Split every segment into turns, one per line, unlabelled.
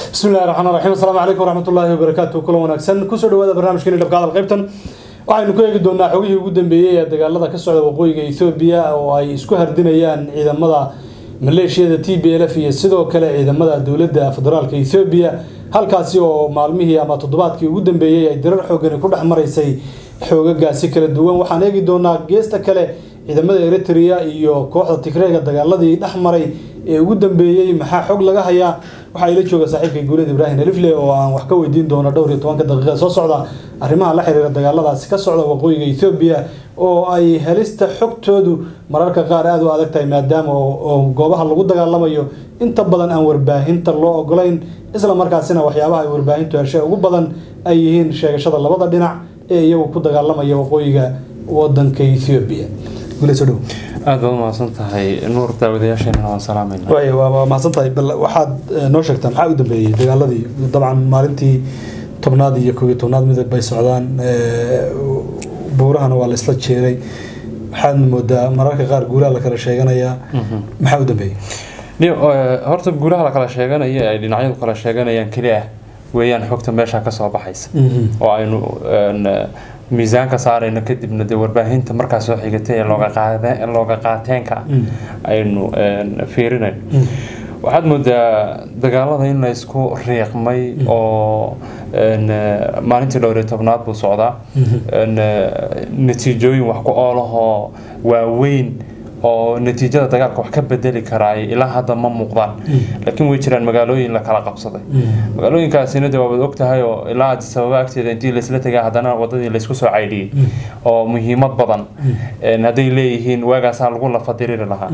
bismi illahi raxmaan raxiim asalaamu calaykum waraxmatullaahi wabarakaatu kulan wanaagsan kusoo dhawaada barnaamijkeeni dhabka hadal qaybtan waxaynu ku eegi doonaa xogihii ugu dambeeyey ee dagaalada ka socda waqooyiga ethoobiya oo ay isku hardinayaan ciidamada maleeshiyada t b l f iyo sidoo kale ciidamada dowladda federaalka ethoobiya halkaasi oo maalmihii ama toddobaadkii ugu dambeeyey ay dirar xoogani ku dhex maraysay xoogagaasi kala duwan waxaan eegi doonaa geesta kale ciidamada eritrea iyo kooxda tigreega dagaaladii dhex maray ee ugu dambeeyey maxaa xog laga hayaa waxaa ila jooga saaxiibkay guuled ibraahim alifle oo aan wax ka weydiin doono dhowr iyo tobanka daqiiqa soo socda arrimaha la xiriira dagaaladaasi ka socda waqooyiga ethoobiya oo ay helista xogtoodu mararka qaar aada u adag tahay maadaama oo goobaha lagu dagaalamayo inta badan aan warbaahinta loo ogolayn isla markaasina waxyaabaha ay warbaahintu heshay ugu badan ay yihiin sheegashada labada dhinac ee iyagu ku dagaalamaya waqooyiga wadanka ethoobiya guuled soo dhow
aad baad umahadsan tahay nuur daawadayaasheenana waan salaamayna
waay waa waa mahadsan tahay bal waxaad noo sheegtaa maxaa u dambeeyey dagaaladii dabcan maalintii tobnaad iyo koob iyo tobnaad midab bay socdaan buurahana waa la isla jeeray waxaadna moodaa mararka qaar guulaha la kala sheeganayaa maxaa u dambeeyey
Ni- eh, horta guulaha la kala sheeganaya ay dhinacyadu kala sheeganayaan keli ah weeyaan xogta meesha ka soo baxaysa oo aynu een, eh, miisaanka saarayno kadibna dee warbaahinta markaa soo xigatay ee looga qaade- looga qaateenka ah aynu een, fiirinayno waxaad moodaa dagaalada in la isku riiqmay oo een, eh, maalintii dhowr iyo tobnaad buu socdaa een, eh, natiijooyin wax ku oolahoo waaweyn oo natiijada dagaalka wax ka bedeli karaay ilaa hadda ma muuqdaan laakiin way jiraan magaalooyin la kala qabsaday magaalooyinkaasina de waabaad ogtahay oo ilaa addis ababa agteeda intii laisla tegay haddana wadadii laysku soo caydhiyey oo muhiimad badan een, hadday leeyihiin waagaasaa lagu lafadiriri lahaa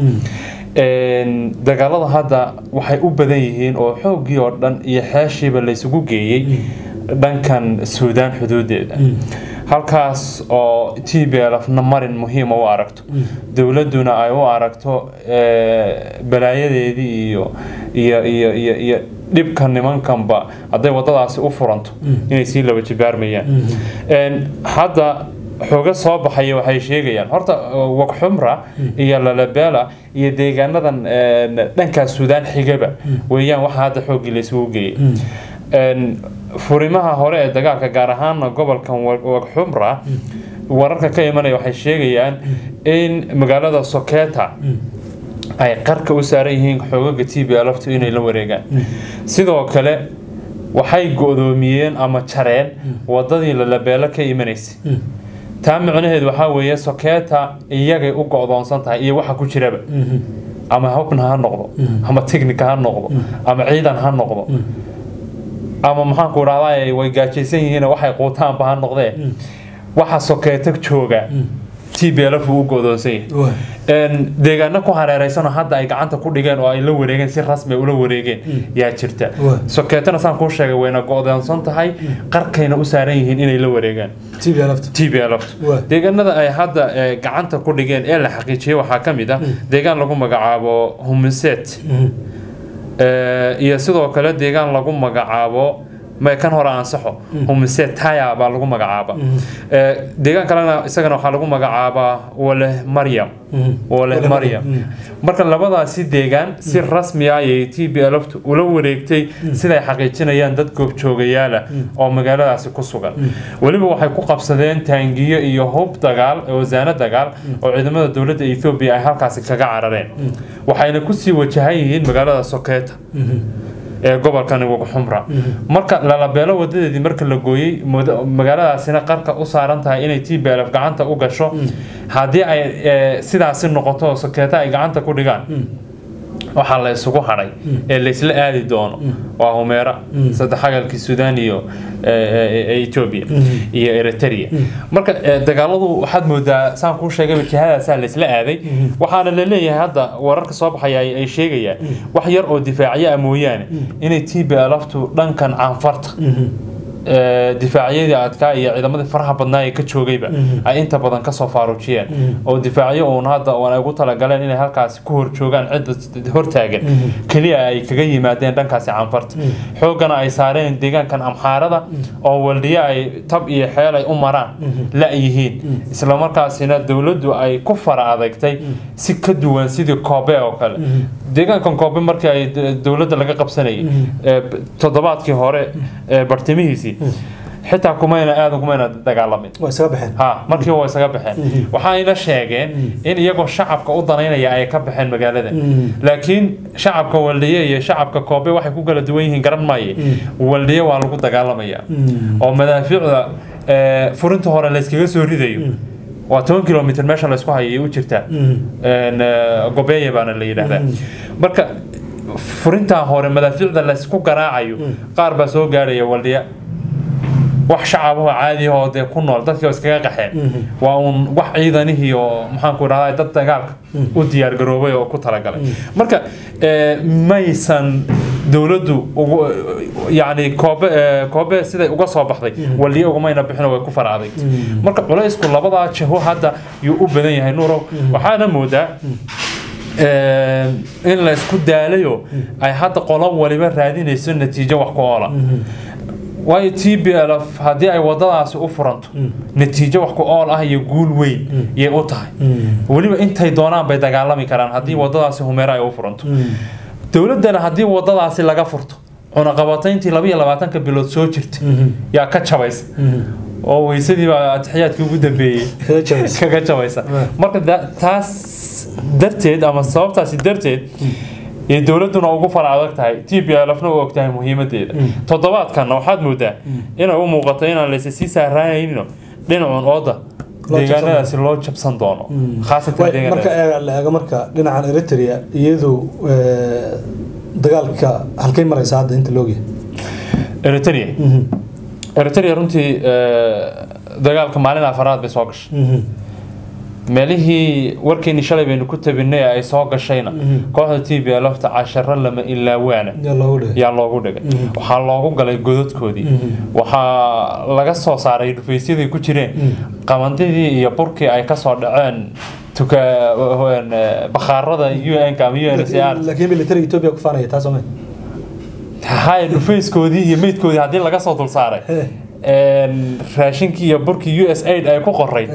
Een, dagaalada hadda waxay u badan yihiin oo xooggii oo dhan iyo xeeshiiba laysugu geeyey dhankan suudaan xuduudeeda halkaas oo t b l fna marin muhiima u aragto dowladduna ay u aragto eh, balaayadeedii iyo iyo iyo iyo iyo dhibka nimankanba hadday wadadaasi u furanto inay sii laba jibaarmayaan Een, hadda xooga soo baxaya waxay sheegayaan horta uh, waqxumra iyo lalabela iyo deegaanadan een, dhankaas suudaan xigaba weeyaan waxa hadda xooggii laysugu geeyay Een, furimaha hore ee dagaalka gaar ahaana gobolkan Wa- waqxumra wararka ka imanaya waxay sheegayaan in magaalada soketa ay qarka u saaran yihiin xoogaga t b lftu inay la wareegaan sidoo kale waxay go-doomiyeen ama jareen wadadii lalabeelo ka imanaysay taa micnaheedu waxaa weeye soketa iyagay u go-doonsan tahay iyo waxa ku jiraba ama hubna ha noqdo ama technica ha noqdo ama ciidan ha noqdo ama maxaanku idhahdaa way gaajaysan yihiin waxay quutaanba ha noqdee waxa sokeeto jooga t b l u go-doonsan yahay Een, deegaano ku hareereysanoo hadda ay gacanta ku dhigeen oo ay la wareegeen si rasmi ay ula wareegeen yaa jirta
Waa.
sokeetana saan kuu sheegay wayna go-doonsan tahay qarkayna u saaran yihiin inay la wareegaan
t b lft
t b l
Waa.
deegaanada ay hadda eh, gacanta ku dhigeen ee la xaqiijiyey waxaa ka mid ah deegaan lagu magacaabo humiset Eh, iyo sidoo kale deegaan lagu magacaabo ma kan hore ansaxo humiset taya baa lagu magacaaba Eh, deegaan kalena isagana waxaa lagu magacaabaa wale maryam wale
Wale
maryam
Maryam,
marka labadaasi deegaan si rasmi ah ayay t b lftu ula wareegtay siday xaqiijinayaan dad goobjoogayaala oo magaaladaasi ku sugan weliba waxay ku qabsadeen taangiyo iyo hub dagaal wasaano dagaal oo ciidamada dowladda ethoobia ay halkaasi kaga carareen waxayna kusii wajahan yihiin magaalada soketa ee gobolkani waqxumra marka lalabeelo wadadeedii marka la gooyey moda- magaaladaasina qarka u saaran tahay inay t b lf gacanta u gasho haddii ay eh, sidaasi noqoto oo sokeeta ay gacanta ku dhigaan waxaa la isugu hadhay ee laysla aadi doono waa humeera saddex xagalkii suudaan iyo eh, eh, eh, ethiopia iyo eritrea marka eh, dagaaladu waxaad moodaa saan kuu sheegay jihadaasaa laysla aaday waxaana la leeyahay hadda wararka soo baxaya ay ay sheegayaan wax yar oo difaacyo ah mooyaane inay t b lftu dhankan caanfarta ee, difaacyadii adkaa iyo ciidamadii faraha badnaa ee ka joogayba ay inta badan kasoo faaruujiyeen oo difaacyo uun hadda oon ay ugu talagaleen inay halkaasi ku hor joogaan cidda hortaagan keliya ay kaga yimaadeen dhankaasi canfarta xooggana ay saareen deegaankan amxaarada oo waldhiyo ay tab iyo xeel ay u maraan la-yihiin islamarkaasina dowladdu ay ku fara adeegtay si ka duwan sidii koobe oo kale deegaankan koobe markii ay d- dowladda laga qabsanayay ee, b- toddobaadkii hore ee bartimihiisii xitaa kumayna aadan kumayna dagaalamin
waa isaga baxeen
ha markii waa isaga baxeen waxayna sheegeen in iyagoo shacabka u danaynaya ay ka baxeen magaalada laakiin shacabka waldiye iyo shacabka koobe waxay ku kala duwan yihiin garan maaye waldiye waa lagu dagaalamaya oo madaafiicda ee, furinta hore layskaga soo ridayo waa toban kilomitr meesha laysku hayay u jirtaa Een, ee, gobeeye baana la yidhaahdaa marka furintaa hore madaafiicda laysku garaacayo qaar baa soo gaaraya waldiya wax shacabaho caadi oo dee ku nool dadkii oo iskaga qaxeen waa uun wax ciidanihii oo maxaanku idhahdaa dad dagaalka u diyaar garoobay oo ku talagalay marka ee, maysan dowladdu ugu yacni koobe ee, koobe siday uga soo baxday waliyo ugumayna bixin oo way ku fara adagtay marka culaysku labadaa jiho hadda yuu u badan yahay nuurow waxaana moodaa ee, in la isku daalayo ay hadda qolo waliba raadinayso natiijo wax ku oola waayo t b l f haddii ay wadadaasi u furanto natiijo wax ku ool ah iyo guul weyn yay u tahay weliba intay doonaan bay dagaalami karaan haddii wadadaasi humeero ay u furanto dowladdana haddii wadadaasi laga furto cunaqabatayntii laba iyo labaatanka bilood soo jirta yaa ka jabaysa oo weysadii baa atixiyaadkii ugu dambeeyey
Kaga jabaysa.
kaga jabaysa marka da- taas darteed ama sababtaasi darteed iyo dowladduna ugu fara adag tahay t b l fna u og tahay muhiimadeeda toddobaadkanna waxaad moodaa inay u muuqato inaan laysa sii saaraanayno dhinacuun ooda
Loo jabsan
deegaanadaasi loo jabsan doono khaasatan
Way- marka
deegaanada
eega- la eego marka dhinacan eritrea iyadu eh, dagaalka halkay maraysa hadda inta loogyahay
eritrea eritrea runtii eh, dagaalka maalin afaraad bay soo gashay meelihii warkeeni shalay baynu ku tabinay ee ay soo gashayna kooxda t b l fta casharo lama ilaawaana
yaa loogu dhigay
yaa loogu dhigay waxaa loogu galay godadkoodii waxaa laga soo saaray dhufaysyadii ku jireen qamandidii iyo burkii ay kasoo dhaceen tuka een, eh, bakhaarada un ama uncr
laakiin militariga ethiopia ku faanaya taas oo
hay dhufayskoodii iyo meydkoodii haddii laga soo dul saaray een, raashinkii iyo burkii u s aid ay ku qoray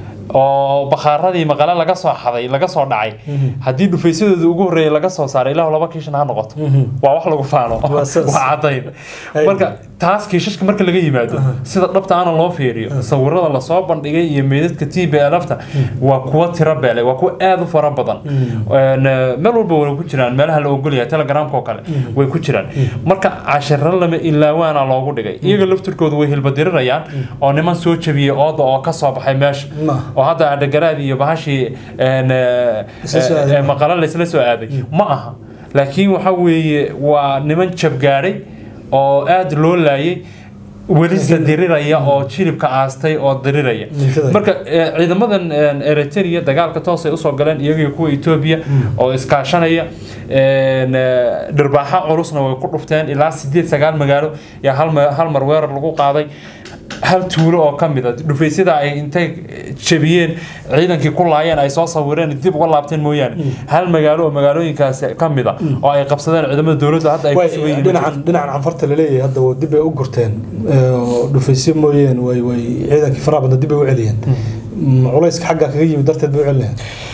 oo bakhaaradii maqale laga soo xaday laga soo dhacay haddii dhufaysyadooda ugu horreeyay laga soo saaray ilaahu laba kiishan ha noqoto waa wax lagu faano
Waa saas.
waa cadayn
Hay.
marka taas kiishashka marka laga yimaado sida dhabta ana loo fiiriyo sawirada lasoo bandhigay iyo meydadka t b lfta waa kuwa tiro beelay waa kuwa aada u fara badan Een, eh, meel walba way ku jiraan meelaha la ogolyahay telegramka oo kale way ku jiraan marka cashiro lama ilaawaana loogu dhigay iyaga laftirkoodu way hilbadirinayaan oo niman soo jabiyey ooda oo ka soo baxay meesha
Ma.
oo hadda adhagaraad iyo bahashii een, eh,
Isla soo aaday.
eh, maqalo laysla soo aaday ma aha laakiin waxa weeye waa niman jabgaadhay oo aada loo laayay welisa diriraya oo jilibka aastay oo diriraya
Mintada.
marka eh, ciidamadan een, eritrea dagaalka toosay usoo galeen iyagii kuwa etoobiya oo iskaashanaya een, eh, dhirbaaxa culusna way ku dhufteen ilaa sideed sagaal magaalo yaa hal ma- hal mar weerar lagu qaaday hal tuulo oo ka mid a dhufaysyada ay intay jabiyeen ciidankii ku laayeen ay soo sawireen dib uga laabteen mooyaane hal magaalo oo magaalooyinkaas ka mid a oo ay qabsadeen ciidamada dowladda hadda ay ku sugan
way
yihiin
dhinacan dhinacan canfarta laleeyahay hadda waa dib bay u gurteen eh, oo dhufaysyo mooyeen way way ciidankii faraha badna dib bay u celiyeen Mm, culayska xagga kaga yimid darteed bay u celinayaan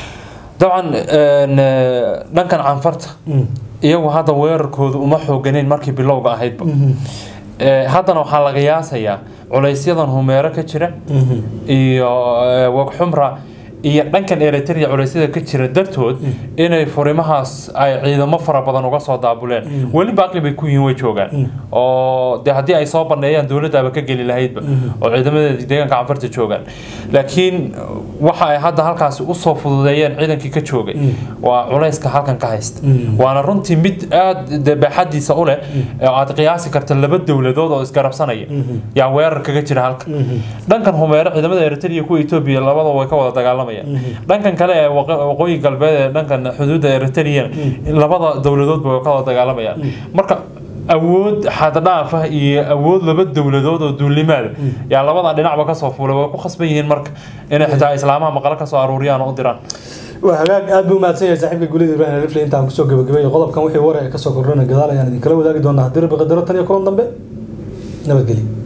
dabcan een, eh, dhankan canfarta iyagu hadda weerarkoodu uma xooganeyn markii bilowga ahaydba Eh, haddana waxaa laga yaasayaa culaysyadan humeero ka jira iyo eh, wagxumra iyo dhankan eritrea culeysyada ka jira dartood inay furimahaas ay ciidamo fara badan uga soo daabuleen weli baaqli bay ku yihiin way joogaan oo de haddii ay soo bandheeyaan dowladdaaba ka geli lahaydba oo ciidamadeeda deegaanka canfarta joogaan laakiin waxa ay hadda halkaasi usoo fududeeyeen ciidankii ka joogay waa culayska halkan ka haysta waana runtii mid aada de baaxadiisa u leh oo aad qiyaasi karta laba dowladood oo isgarabsanaya yaa weerar kaga jira halka dhankan humeero ciidamada eritrea iyo kuwa etoobiya labadaba way ka wada dagaalamayaan dhankan kale ee waqa- waqooyi galbeed ee dhankan xuduudda eritrea labada dowladoodba way ka wada dagaalamayaan marka awood xaddhaaf ah iyo awood laba dowladood oo duulimaada yaa labada dhinacba kasoo fuulay way ku khasban yihiin marka inay xitaa islaamaha maqalo kasoo aruuriyaan oo u diraan
waa hagaag aad buu mahadsan yahay saaxiibka gulida ibrahim alifle intaan kusoo gabagabeeyay qodobkan wixii war ee kasoo kordhana gadaal ayaan idinkala wadaagi doonaa haddii rabbi qadaro tan iyo kulan dambe nabadgelyo